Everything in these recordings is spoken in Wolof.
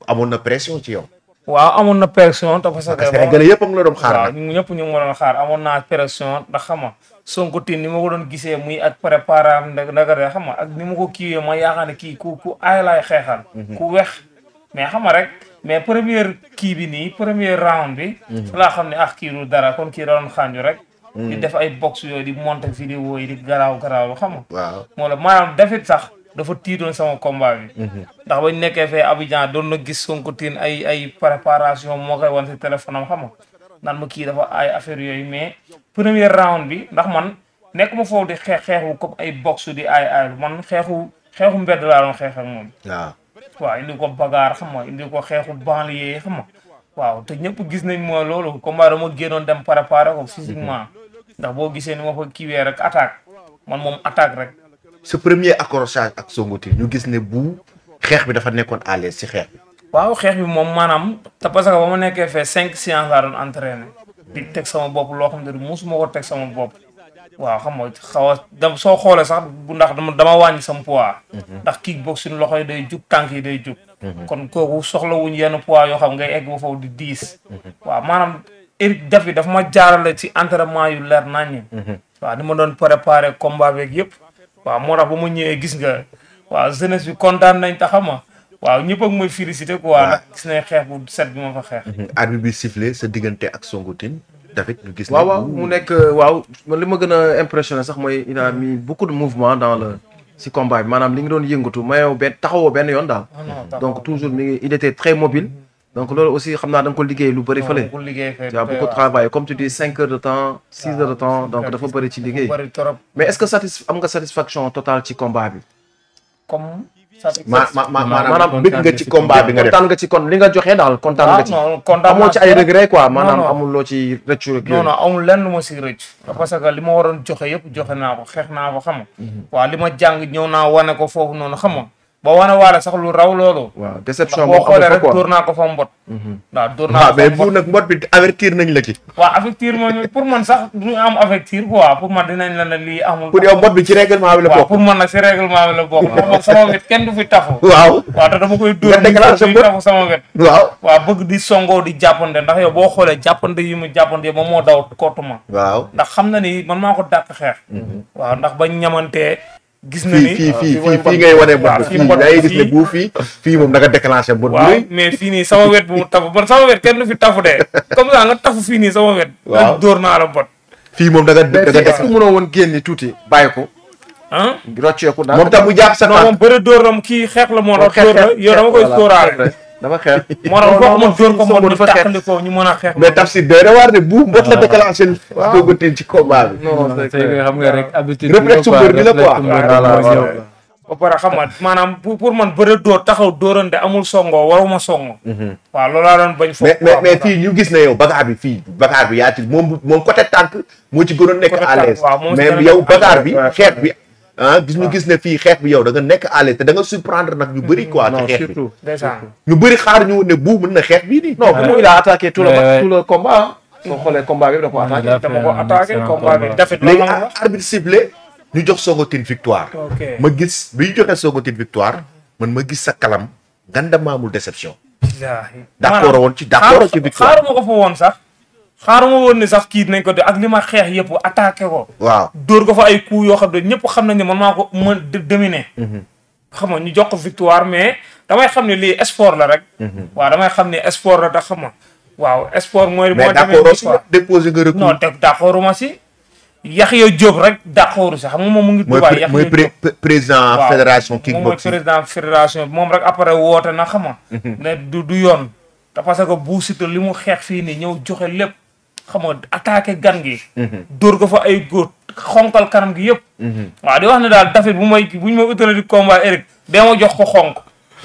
amoon na pression ci yow. waaw amoon na pression te parce que. parce que Sénégalais yëpp a ngi la doon xaar waaw nag. ñu ñëpp ñu ngi ma doon xaar amoon naa pression ndax xam nga Sonko tin ni ma ko doon gisee muy ak préparam nda ndaga de xam nga ak ni ma ko kiiwee ma yaakaar ne kii ku ku aay laay xeexal ku wex mais xam nga rek mais première kii bi nii premier round bi laa xam ne ah kii du dara kon kii da doon xànju rek di def ay box yooyu di monter vidéo yi di garaaw garaaw lu xam nga waaw moo la maanaam dafit sax dafa tiitoon sama combat bi ndax bañ nekkee fee Abidjan doon na gis Sonko tin ay ay préparation moo koy wan si téléphone am xam nga naan ma kii dafa ay affaire yooyu mais premier round bi ndax man nekk ma foofu di xeex xeexu comme ay box di ay ay man xeexu xeexu mbedd laa doon xeex ak moom waaw. waaw indi ko bagaar xam nga indi ko xeexu banlieue xam nga waaw te ñëpp gis nañ mooy loolu combat dama génnoon dem préparer ko physiquement ndax boo gisee ni ma fa kiiwee rek attaque man moom attaque rek sa premier accrochage ak Sonko Tine ñu gis ne bu xeex bi dafa nekkoon à l'aise ci xeex bi. waaw xeex bi moom maanaam te parce que ba ma nekkee fee cinq séances laa doon entraîné di teg sama bopp loo xam ne musuma ko teg sama bopp waaw xam nga xaw a da soo xoolee sax bu ndax dama dama wàññi sama poids ndax kickboxing loxo yi day jug tànk yi day jug kon kooku soxla wuñ yenn poids yoo xam ngay egg ba foofu di diis waaw maanaam Eric Daffy dafa ma jaarale ci entraînement yu leer naññi waaw ni ma doon préparé combat beeg yëpp waaw moo tax ba ma ñëwee gis nga waaw jeunesse bi kontaan nañ ta xam nga waaw ñëpp ak mooy félicité quoi ndax gis nañ xeex bu set bi ma fa xeex arbitre bi sifflé sa diggante ak Sonko Tine David ñu gis ne waaw waaw bu- mu nekk waaw man li ma gën a impressionné sax mooy il a mis beaucoup de mouvement dans le si combat bi maanaam li nga doon yëngatu mayoo benn taxawoo benn yoon daal donc toujours mi ngi il était très mobile donc loolu aussi xam naa da nga ko liggéey lu bëri fële bu liggéey fee tu as beaucoup travaillé comme tu dis cinq heures de temps six heures de temps donc dafa bëri ci liggéey bëri trop mais est-ce que satis am nga satisfaction totale ci combat bi comme ma ma ma maanaam maanaam bëgg nga ci combat bi nga def kontaan nga ci kon li nga joxe daal kontaan nga ci non kontaan amoo ci ay regret quoi maanaam non. amul loo ci rëccu rek non non amul lenn lu ma si rëcc parce que li ma waroon joxe yëpp joxe naa ko xeex naa ko xam nga waaw li ma jàng ñëw naa wane ko foofu noonu xam nga ba wane waale sax lu raw loolu waaw ndax déception boo moom xoolee amu fa rek quoi dóor naa ko fa mbot waaw dóor naa waaw ko mais fa bu mbot nag mbot bi avertir nañ la ci. waaw affectir ma pour man sax du am affectir quoi pour man dinañ la ne lii amul pour yow mbot bi ci règlement bi la waaw bokk. pour man nag si règlement bi la bokk ndax man sama wet kenn du fi tafu waaw waaw te dama koy dóor Nga déclenché muy mbot. tafu sama wet waaw. waaw bëgg di songoo di jàppante ndax yow boo xoolee jàppante yi mu jàppante moom moo daw kootuma waaw. ndax xam na ni man maa ko dàq xeex waaw ndax bañ ñamantee gis na fii ni fii fii fii fii mooy fii ngay wane mbot waaw, bi fii fii mbot da ngay gis ne fii. bu fii fii moom da nga déclenché mbot bu waaw rëy. mais fii nii sama wet bu mu tafu man sama wet kenn du fi tafu de comme ça nga tafu fii nii sama wet Waaw. dóor naa la bot fii moom da nga da mais nga fii est-ce que mënoo woon génni tuuti bàyyi ko ah rocceeku daal moom tam mu jàpp sa non tànk. moom bëre dóor lam kii xeex la moo tax xeex dóor la xeex yow dama koy voilà, sóoraale dafa xeex moo tax foog ma dóor ko Sonko moom ñu dafa xeex tàqali ko ñu mën a xeex mais Tafsir doy na waar de bu mbot la déclenché. Sonko Tine ci combat bi. non non c'est c'est que clair. xam nga rek habitude Réflexe mbër bi la quoi. réflexe mbër Voilà, mooy voilà. ñëw. ba pare xam nga maanaam pour pour man bëre dóor taxaw dóorante amul songo waruma songo waaw loolu laa doon bañ foofu mais mais mais fii ñu gis ne yow bagaar bi fii bagaar bi yaa ci moom moom côté tànk moo ci gënoon nekk Côté à tànk, l'aise waaw, moo ci mais gën a yow nekk à bagaar l'aise, bi ouais. xeex bi ah gis ñu gis ne fii xeex bi yow da nga nekk à l'aise te da nga surprendre nag ñu bëri quoi ci non xeex bi surtout ndeysaan ñu bëri xaar ñu ne bu mën na xeex bii nii non bu mu il a attaqué tout le Ouais, ouais. tout le combat soo xoolee combat bi da ko attaqué Il a dama fait ko un attaqué excellent combat bi combat. dafit léegi loolu la wax arbitre sifflé ñu jox Sonko Tine victoire ok ma gis bi ñu joxee Sonko Tine victoire man ma gis sa kalam nganda maamul déception billaahi d'accord woon ci d'accord ci victoire xaaruma ko fa woon sax xaaruma woon ni sax kii nañ ko de ak li ma xeex yëpp attaqué ko waaw dóor ko fa ay coups yoo xam ne ñëpp xam nañ ne man maa ko mën dominer xam nga ñu jox ko victoire mais damay xam ne lii sport la rek waaw damay xam ne sport la tax xam nga waaw sport mooy mais moo demee d'accord nii aussi quoi déposé nga recours non teg d'accorduma si Yaxya Diop rek d'accordu si xam nga moom mu ngi mooy Dubaay pré- Yaxya mooy Diop. pré- pré- président waaw fédération moom mooy kickboxing président fédération bi moom rek après woote na xam nga ne du du yoon te parce que Bou Siteu li mu xeex fii nii ñëw joxe lépp xam nga attaqué gan gi dóor ko fa ay góor xonkal kanam gi yëpp waaw di wax ne daal dafit bu may bu ñu ma utale di combat Eric dee ma jox ko xonk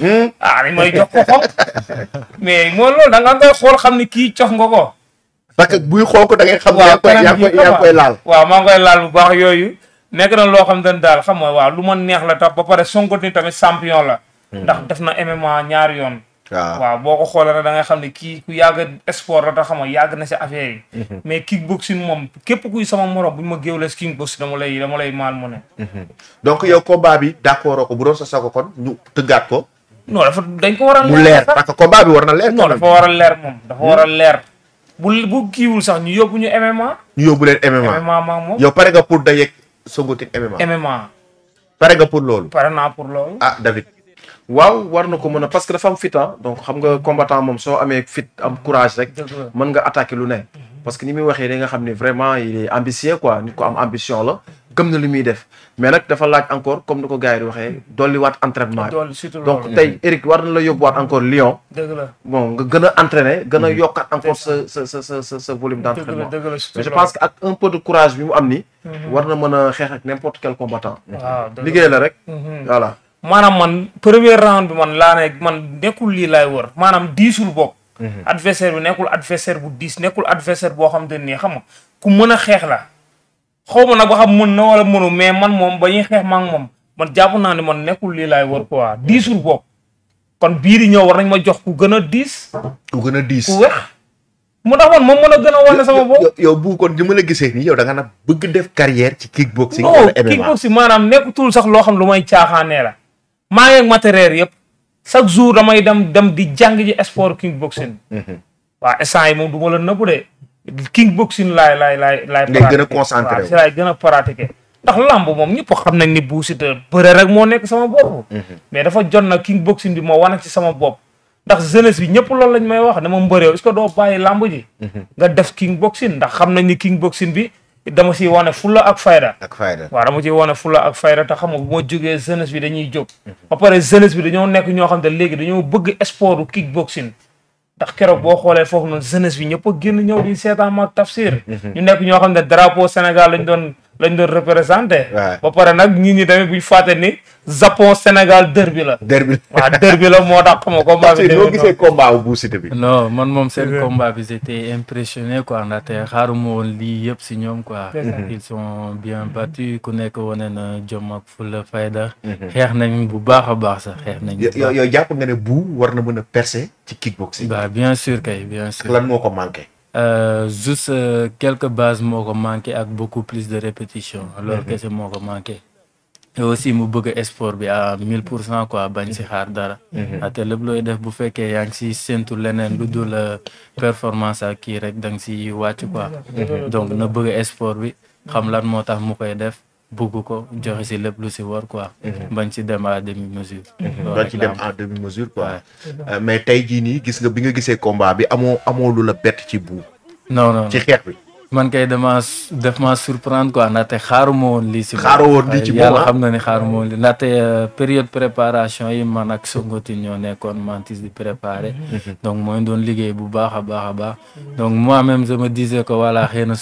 ah ni may jox ko xonk mais mooy loolu da nga koy xool xam ni kii cox nga ko parce que buy xonk da ngay xam ne yaa waaw ngi koy kanam yaa ngi gi koy yaa ngi koy laal waaw maa ngi koy laal bu baax yooyu nekk na loo xam ne daal xam nga waaw lu ma neex la tax ba pare Sonko ni tamit champion la ndax def na MMA ñaari yoon waaw waaw boo ko xoolee rek da ngay xam ne kii ku yàgg sport la tax xam nga yàgg na si affaire yi mais kickboxing moom képp kuy sama morom bu ñu ma géewlee si kickboxing dama lay dama lay maal mu ne donc yow combat bi d'accord ko bu doon sa sago kon ñu tëggaat ko non dafa dañ ko war a mu leer sax parce que combat bi war na leer. non dafa war a leer moom dafa war a leer bu bu kiiwul sax ñu yóbbu ñu MMA ñu yóbbu leen MMA. MMA maa moom yow pare nga pour dajeeg Sonko Tine MMA. MMA pare nga pour loolu. pare naa pour loolu ah David. waaw war na ko mën a parce que dafa am fit ah donc xam nga combattant moom soo amee fit am courage rek dëgg la mën nga attaquer lu ne parce que ni muy waxee da nga xam ne vraiment il est ambitieux quoi nit ko am ambition la gëm na li muy def mais nag dafa laaj encore comme ni ko gars yi di waxee dolliwaat entraînement bi dool surtout donc loolu tey Eric war na la yóbbuwaat encore Lyon dëgg la bon nga gën a entraîner gën a yokkaat encore sa sa sa sa sa sa volume dëgg la d'entraînement dëgg la mais surtout je pense que ak un peu de courage bi mu am ni war na mën a xeex ak n'importe quel combattant waaw dëgg liggéey la rek Mhm. voilà maanaam man premier round bi man laa ne man nekkul lii laay wër maanaam diisul bokk adversaire bi nekkul adversaire bu diis nekkul adversaire boo xam te nii xam nga ku mën a xeex la xaw ma nag ba xam mën na wala mënu mais man moom ba ñuy xeex maa ngi moom man jàpp naa ne man nekkul lii laay wër quoi diisul bokk kon bii di ñëw war nañ ma jox ku gën a diis ku gën a diis. ku wex mu tax man moom mën a gën a wane sama bopp yow yow bu kon ni ma la gisee nii yow da nga na bëgg def carrière ci kickboxing. non wala MMA kickboxing maanaam nekkutul sax loo xam lu may caaxaanee la maa ngi ak matériel yëpp chaque jour damay dem dem di jàng ji sport kickboxing waaw instant yi moom du ma la nëbbu de kickboxing laay laay laay laay Ngay gën a pratiquer. concentré waaw wu. si laay gën a pratiquer ndax lamb moom ñëpp xam nañ ni Bou Siteu bëre rek moo nekk sama bopp mais dafa jot na kickboxing bi moo wane ci sama bopp ndax jeunesse bi ñëpp loolu lañ may wax dama mbëreew est-ce que doo bàyyi lamb ji nga def kickboxing ndax xam nañ ni kickboxing bi dama siy wane fulla ak fayda ak fayda. waaw dama ciy wane fulla ak fayda te xam nga bu ma jógee jeunesse bi dañuy jóg ba pare jeunesse bi dañoo nekk ñoo xam ne léegi dañoo bëgg sportu kickboxing ndax keroog boo xoolee foofu noonu jeunesse bi ñëpp a génn ñëw di seetaan ma tafsir ñu nekk ñoo xam ne drapeau Sénégal lañ doon lañ doon représenté Ouais. ba pare nag nit ñi tamit buñ fàtte ni Japon Sénégal derby la derby. waaw derby la moo tax xam nga combat bi parce que noo demee gisee combat bu Bou Siteu bi. non man moom seen C'est combat bi j'étais impressionné quoi ndaxte xaaruma woon lii yëpp si ñoom quoi C'est ça. ils sont bien battus ku nekk wane na jom ak fulla fayda xeex nañ bu baax a baax sax xeex nañ bu yow baax. yow jàpp nga ne Bou war na mën a percer ci kickboxing. bah bien sûr kay bien sûr lan moo ko manqué. Euh, juste euh, quelques bases moo ko manqué ak beaucoup plus de répétition loolu kese moo ko manqué et aussi mu bëgg sport bi à mille pour cent quoi bañ si xaar dara ate lépp looy def bu fekkee yaa ngi si séntu leneen lu dul euh, performance ak kii rek da nga si wàcc quoi donc na bëgg sport bi xam lan moo tax mu koy def bëgg ko joxe si lépp lu si war quoi bañ si dem à demi mesure loolu doon rek ci la dem am. en demi mesure quoi. Ouais. Euh, mais tey jii nii gis nga bi nga gisee combat bi amoo amoo lu la bett ci Bou. non non ci xeex bi. man kay dama def ma surprendre quoi ndaxte xaaruma woon lii si moom. Xaaroo woon lii ci moom, yàlla ah? xam na ni xaaruma woon lii ndaxte euh, période préparation yi man ak Songotin ñoo nekkoon mantis di préparer donc mooy doon liggéey bu baax a baax a baax donc moi même je me disais que voilà xëy na